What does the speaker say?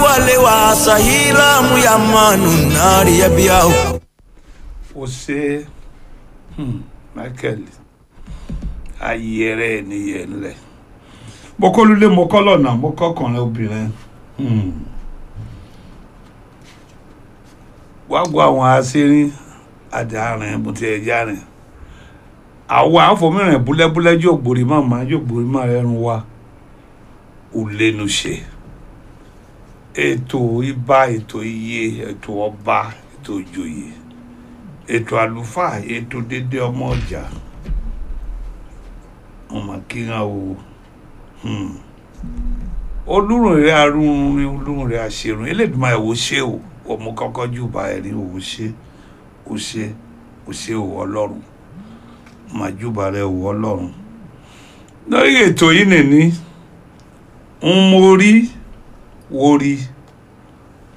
wale wa sahila muyamanu nari yabiao ó ṣe hmm, michael ayẹrẹ nìyẹn ńlẹ mo kọ́ lulẹ̀ mo kọ́ lọ́nà mo kọ́ kànlẹ̀ obìnrin hmm. wá gbọ́ àwọn aṣẹ́rin àdàrin mo ti ẹ̀ járin àwọn àfọmìrìn búlẹ́búlẹ́ yóò gbòrí màmá yóò gbòrí màmá rẹ̀ rún wa ò lẹ́nu ṣe ètò ibà ètò iye ètò ọba ètò ìjòyè ètò àlùfáà ètò dédé ọmọ ọjà ọmọ kíran o hmm. olúrun rẹ arúnrin olúrun rẹ àṣerun elédùnmá ẹ wò ṣe o ọmọ kọkọ jù bá ẹ rí òwò ṣe ó ṣe ó ṣe òwò ọlọ́run màjúbà rẹ òwò ọlọ́run lórí ètò yìí nìní ń mórí wórí